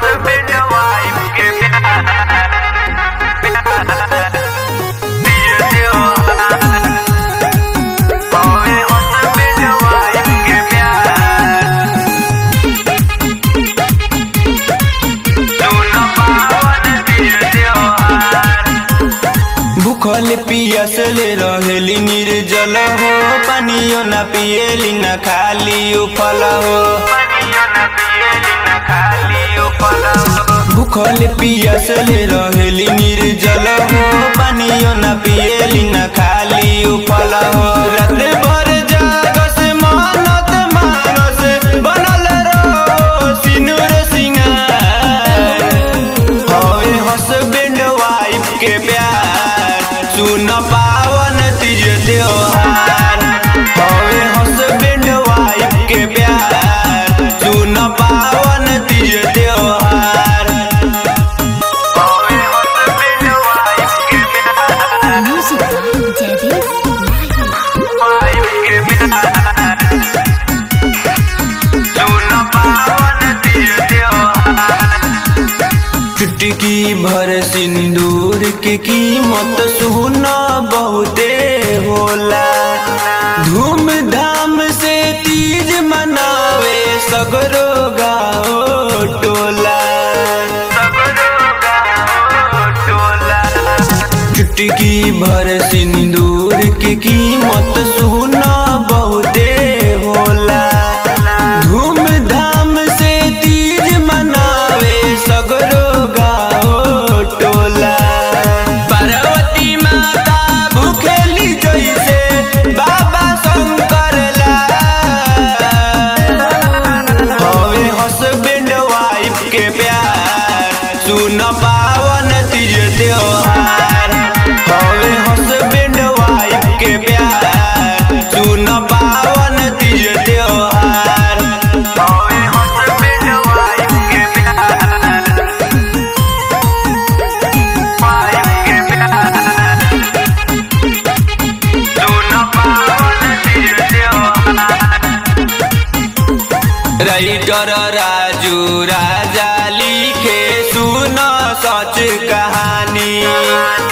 Husband wife के प्यार दिल त्योहार हवे हस्बैंड वाइफ के प्यार दोनों पावन दिल त्योहार भूखल पियसल रहेली निर्जल हो पानियो न पिएली न खाली उफल हो पानियो न पिएली न खाली उपलब्ध भूखल पियसल रहेली निर्जल हो पानियो न पिएली न खाली उफल हो रात भर जागस मानत मानस बनल रहो सिनुर सिंगार हवे हस्बैंड वाइफ के प्यार सुन पावन तीज त्योहार हवे हस्बैंड वाइफ के प्यार सुन पावन तीज त्योहार हवे हस्बैंड वाइफ के प्यार Music by Debbie Mahi. Wife के प्यार दोनों पावन दिल त्योहार चुटकी भर सिंदूर के कीमत सुना बहुते होला धूमधाम से तीज मनावे सगरो गाओ टोला चुटकी भर सिंदूर के कीमत सुना बहुते होला धूमधाम से तीज मनावे सगरो गाओ टोला पार्वती माता भूखेली जैसे बाबा शंकर ला हवे हस्बैंड वाइफ के प्यार सुन पावन तीज त्योहार हवे हस्बैंड वाइफ के प्यार सुन पावन तीज त्योहार हवे हस्बैंड वाइफ के प्यार वाइफ के प्यार दोनों पावन दिल त्योहार राइटर राजू राजा लिखे सुन सच कहानी